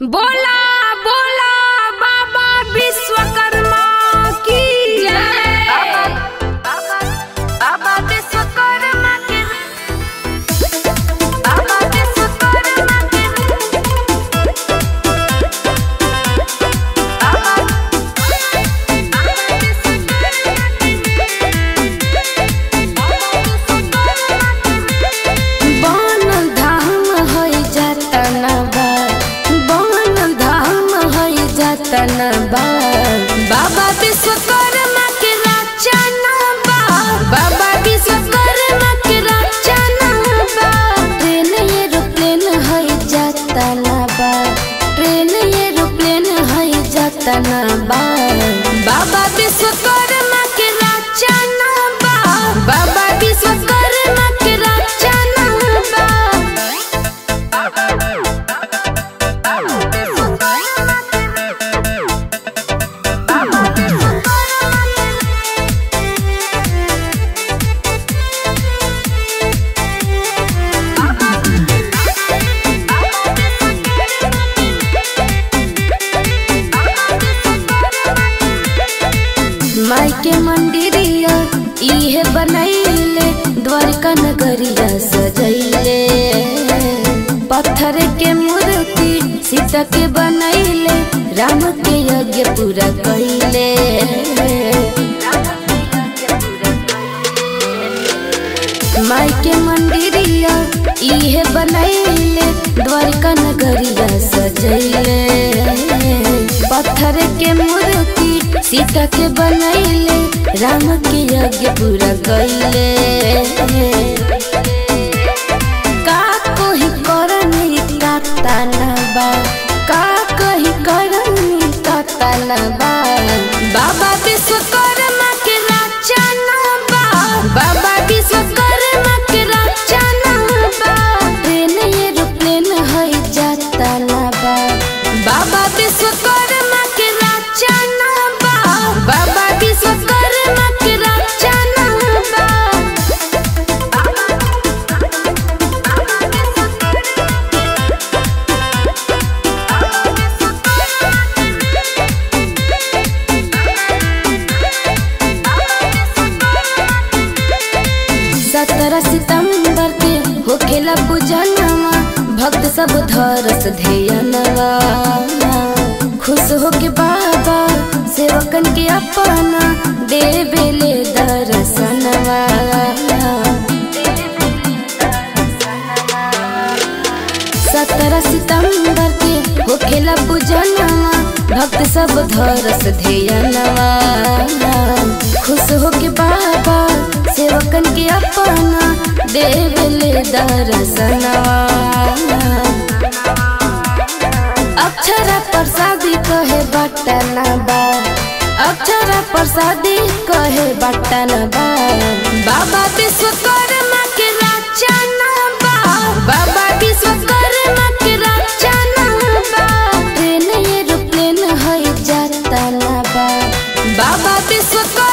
बोला बोला बाबा विश्वकर्मा की जय बाबा विश्वकर्मा की बाबा विश्वकर्मा की बनल धाम है जतन बा बनल धाम है जतन बा बाबा विश्वकर्मा के रचना बा बाबा विश्वकर्मा के रचना बा ट्रेन एरोप्लेन है जतन बा ट्रेन एरोप्लेन है जतन बा बाबा विश्वकर्मा के रचना बा बाबा विश्वकर्मा के रचना बा माई के मंदिरिया इहे बनैले द्वारका नगरिया सजैले पत्थर के मूर्ति सीता के बनैले राम के यज्ञ पूरा कैले माई के मंदिरिया इहे बनैले द्वारका नगरिया सजैले पत्थर के मूर्ति सीता के बनैले राम के यज्ञ पूरा कैले का कोही करनी का तानबा का कही करनी का तानबा बाबा विश्वकर्मा के रचना बा बाबा विश्वकर्मा के रचना बा ट्रेन एरोप्लेन है जतना बा बाबा विश्वकर्मा के रचना बा बाबा विश्वकर्मा के रचना बा सत्रह सितंबर के होखेला पूजनवा भक्त सब धरस ध्यनवा खुश होके बाबा सेवकन के अपना देवेले दर्शनवा सत्रह सितंबर के होखेला पूजनवा भक्त सब धरस ध्यनवा खुश होके बाबा सेवकन के अपना देवले दर्शनवा अक्षरा प्रसादी कहे बटना बा अक्षरा प्रसादी कहे बटना बा बाबा विश्वकर्मा के रचना बा बाबा विश्वकर्मा के रचना बा ट्रेन एरोप्लेन है जतना बा बाबा विश्वकर्मा